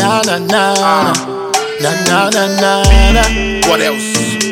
na na na na na na na na na. What else?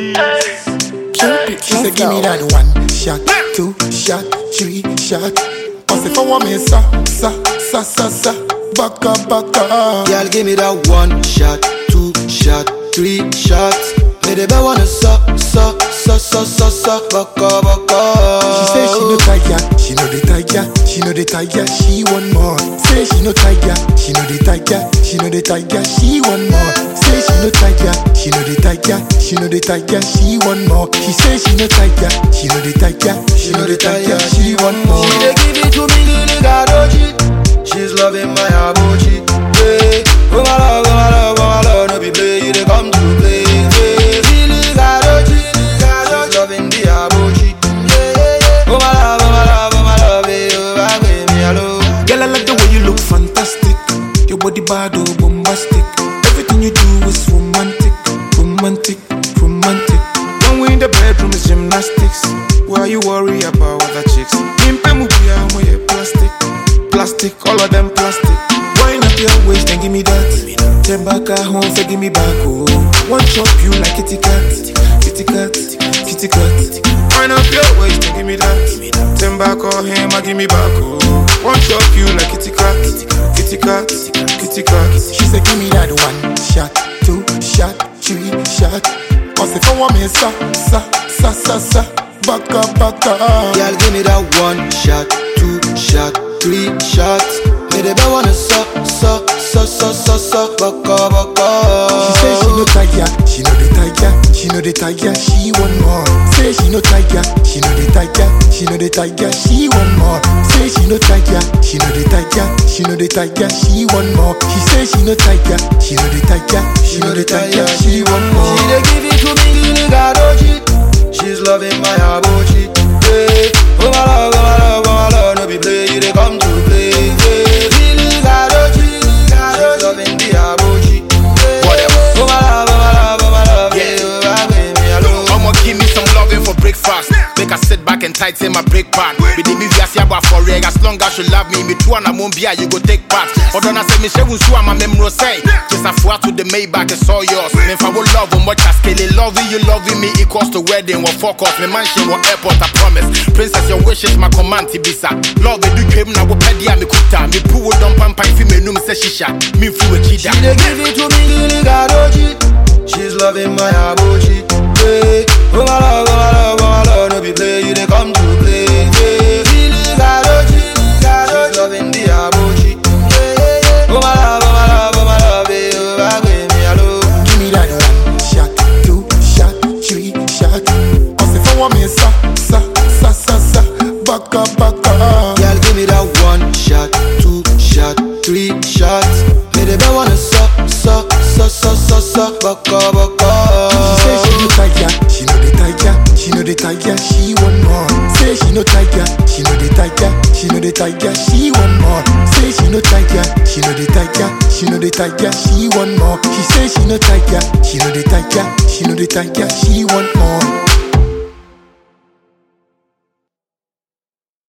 She said, give me that one shot, two shot, three shot. I say, for one me, sa, sa, sa, sa, sa, baka, baka. Girl, give me that one shot, two shot, three shots. Me the best wanna suck, suck, suck, suck, suck, suck, baka, baka. She say she no tiger, she no the tiger, she no the tiger, she want more. Say she no tiger, she no the tiger, she no the tiger, she want more. Say she no tiger, she no the tiger, she no the tiger, she want more. She say she no tiger, she no the tiger, she no the tiger, she want more. She dey give it to me, Lily Gadoji. She's loving my abochi. Yeah. Oh my love, oh my love, oh my love, no be play, you dey come to play. Yeah. Lily Gadoji, she's loving the abochi. Yeah, yeah, yeah. Oh my love, oh my love, oh my love, eh, oh my baby, hello. Girl, I like the way you look fantastic. Your body bad, oh, bombastic. Everything you do is romantic, romantic, romantic. When we in the bedroom is gymnastics. Why you worry about other chicks? Pimpe mubiya, moye plastic, plastic, all of them plastic. Wind up your waist and give me that. Ten back at home, say give me back, oh. One chop you like kitty cat, kitty cat, kitty cat. Wind up your waist and give me that. Ten back or him, I give me back, oh. One chop you like kitty cat, kitty cat, kitty cat. She said, give me that one shot, two shot, three shot. I say, for one me, sa, sa, sa, sa, sa, baka, baka. Girl, give me that one shot, two shot, three shots. Me the best wanna suck, suck, suck, suck, suck, suck, baka, baka. She say she no tiger, she no the tiger, she no the tiger, she want more. Say she no tiger, she no the tiger, she no the tiger, she want more. Say she no tiger, she no the tiger, she no the tiger, she want more. She say she no tiger, she no the tiger, she no the tiger, she want more. She dey give it to me, Lily Gadoji. She's loving my abochi. Yeah. Oh my love, oh my love, oh my love, no be play, you dey come to play. Yeah. Lily Gadoji, she's loving the abochi. Yeah. What else? Oh my love, oh my love, oh my love, Yeah. yeah, oh my baby, hello. I'ma give me some loving for breakfast. Make her sit back and tighten my brake pad. Be the movie I see about for reg. As long as you love me, me too and I won't be you go take part. Although I say me she won't sue my memory say. Just a four to the Maybach, it's all yours. Me if I will love on much as scale. Loving you, loving me equals to wedding. What fuck off, me mansion, what airport, I promise. Princess, your wishes, my command, Tibisa. Love it, do came now, what pedia, me kuta. Me poo, don't pump, if you me num, say shisha. Me fu a She chida. dey give it to me, Lily Gadoji. She's loving my abochi. Yeah. Oh my love, oh my love, oh my love, no be play, you dey come to play. Yeah. Lily Gadoji, she's loving the abochi. Yeah, yeah, yeah. Oh my love, oh my love, oh my love, eh, oh my baby, hello. Give me that one shot, two shot, three shot. I say, for one me, sa, sa, sa, sa, sa, baka, baka. Girl, give me that one shot, two shot, three shots. Me the best wanna suck, suck, suck, suck, suck, suck, baka, baka. She say she no tiger, she no the tiger, she no the tiger, she want more. Say she no tiger, she no the tiger, she no the tiger, she want more. Say she no tiger, she no the tiger, she no the tiger, she want more. She say she no tiger, she no the tiger, she no the tiger, she want more.